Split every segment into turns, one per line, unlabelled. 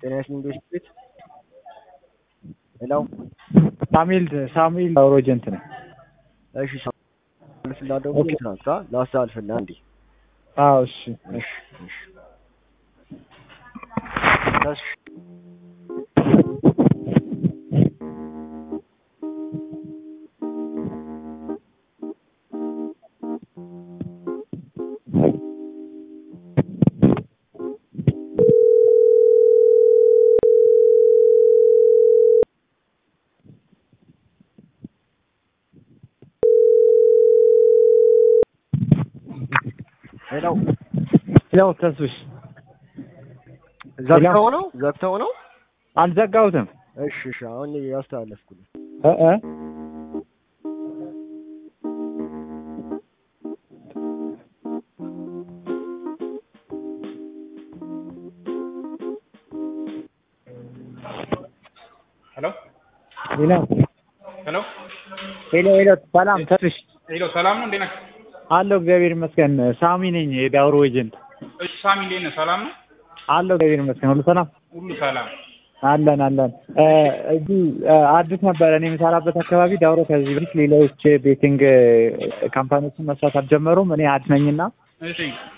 ጤና ይስጥልኝ ቤት ሄሎ
ሳሙኤል ሳሙኤል ሮጀንት ነው።
እሺ ሳሙኤል ደግሞ
ኦኬ።
ትናንት ላስተላልፍልህ አንዴ
አዎ እሺ
እሺ እሺ እሺ ሄሎ
ያው ተስብሽ
ዘግተው ነው ዘግተው ነው
አልዘጋሁትም
እሺ እሺ አሁን ያስተላለፍኩልህ
እ እ
ሄሎ
ሄሎ
ሄሎ
ሄሎ ሄሎ ሰላም ተስብሽ
ሄሎ ሰላም ነው እንዴት ነህ?
አለሁ እግዚአብሔር ይመስገን ሳሚ ነኝ የዳውሮ ኤጀንት
እሺ ሳሚ እንዴት ነህ? ሰላም ነው?
አለሁ እግዚአብሔር ይመስገን ሁሉ ሰላም
ሁሉ ሰላም።
አለን አለን እ እዚህ እ አዲስ ነበረ እኔ የምሰራበት አካባቢ ዳውሮ ከዚህ በፊት ሌሎች ቤቲንግ ካምፓኒዎችን መስራት አልጀመሩም እኔ አዲስ ነኝና
እሺ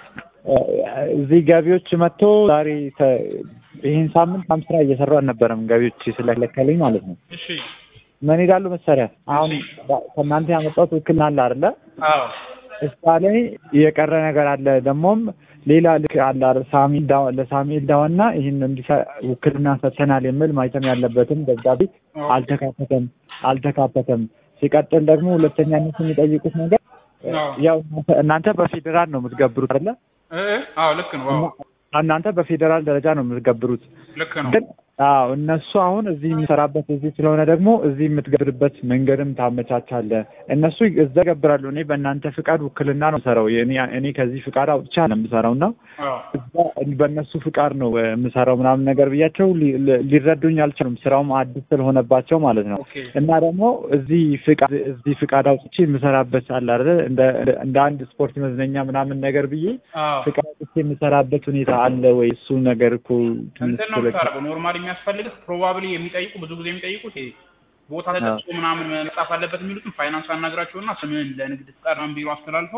እ እዚህ ገቢዎች መጥቶ ዛሬ ተ- ይህን ሳምንት በጣም ስራ እየሰሩ አልነበረም ገቢዎች ስለከለከለኝ ማለት ነው
እሺ
ምን ይላሉ መሰሪያ አሁን ከእናንተ ያመጣሁት ውክልና አለ አይደለ
አዎ
እሷ ላይ የቀረ ነገር አለ ደግሞም ሌላ ልክ አለ አይደል ሳሚል ዳዋ ለሳሚል ዳዋና ይህን እንዲሰ ውክልና ሰጥተናል የሚል ማይተም ያለበትም ደብዳቤ አልተካተተም አልተካተተም ሲቀጥል ደግሞ ሁለተኛነት የሚጠይቁት ነገር
አዎ
ያው እናንተ- እናንተ በፌዴራል ነው የምትገብሩት አይደለ
እ እ አዎ ልክ ነው። አዎ
እናንተ በፌዴራል ደረጃ ነው የምትገብሩት
ልክ ነው።
ግን አዎ እነሱ አሁን እዚህ የሚሰራበት እዚህ ስለሆነ ደግሞ እዚህ የምትገብርበት መንገድም ታመቻቻለህ። እነሱ እዛ ገብራሉ። እኔ በእናንተ ፍቃድ ውክልና ነው የምሰራው። እኔ እኔ ከዚህ ፍቃድ አውጥቻ ነው የምሰራው እና
አዎ
እዛ በእነሱ ፍቃድ ነው እ፣ የምሰራው ምናምን ነገር ብያቸው ሊ- ሊ- ሊረዱኝ አልቻሉም። ስራውም አዲስ ስለሆነባቸው ማለት ነው።
ኦኬ
እና ደግሞ እዚህ ፍቃድ እዚህ ፍቃድ አውጥቼ የምሰራበት አለ አይደል እንደ እንደ አንድ ስፖርት መዝናኛ ምናምን ነገር ብዬ
አዎ
ፍቃድ አውጥቼ የምሰራበት ሁኔታ አለ ወይ? እሱ ነገር እኮ ትንሽ
እንትን ነው
ስለ-
የምታደርገው። ኖርማሊ የሚያስፈልግህ ፕሮባብሊ የሚጠይቁ ብዙ ጊዜ የሚጠይቁት ይሄ ቦታ ተጠቅሶ ምናምን መጻፍ አለበት የሚሉትን ፋይናንስ አናግራቸውና ስምህን ለንግድ ፍቃድ ምናምን ቢሮ አስተላልፈው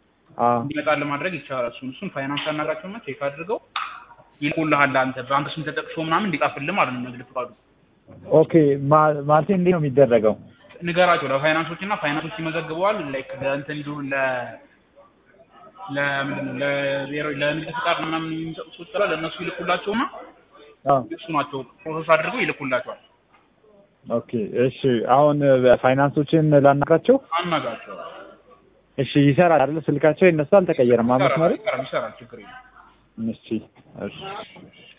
አዎ
እንዲመጣል ማድረግ ይቻላል። እሱን እሱን ፋይናንስ አናግራቸውና ቼክ አድርገው ይልኩልሃል። አንተ ባንክ ስም ተጠቅሶ ምናምን እንዲጻፍልህ ማለት ነው ንግድ ፍቃዱ
ኦኬ ማ- ማለቴ እንዴት ነው የሚደረገው?
ንገራቸው ለፋይናንሶች እና ፋይናንሶች ይመዘግበዋል። ላይክ ለእንትን ሊሆን ለ ለምንድን ነው ለብሔራዊ ለንግድ ፍቃድ ምናምን የሚሰጡ ሰዎች ስላለ ለእነሱ ይልኩላቸውና
አዎ
እሱ ናቸው ፕሮሰስ አድርገው ይልኩላቸዋል።
ኦኬ እሺ። አሁን ፋይናንሶችን ላናግራቸው።
አናግራቸው
እሺ ይሰራል አይደል? ስልካቸው የነሱ አልተቀየረም። አመት
ይሰራል
ማለት
ይሰራል ይሰራል ችግር የለም።
እሺ እሺ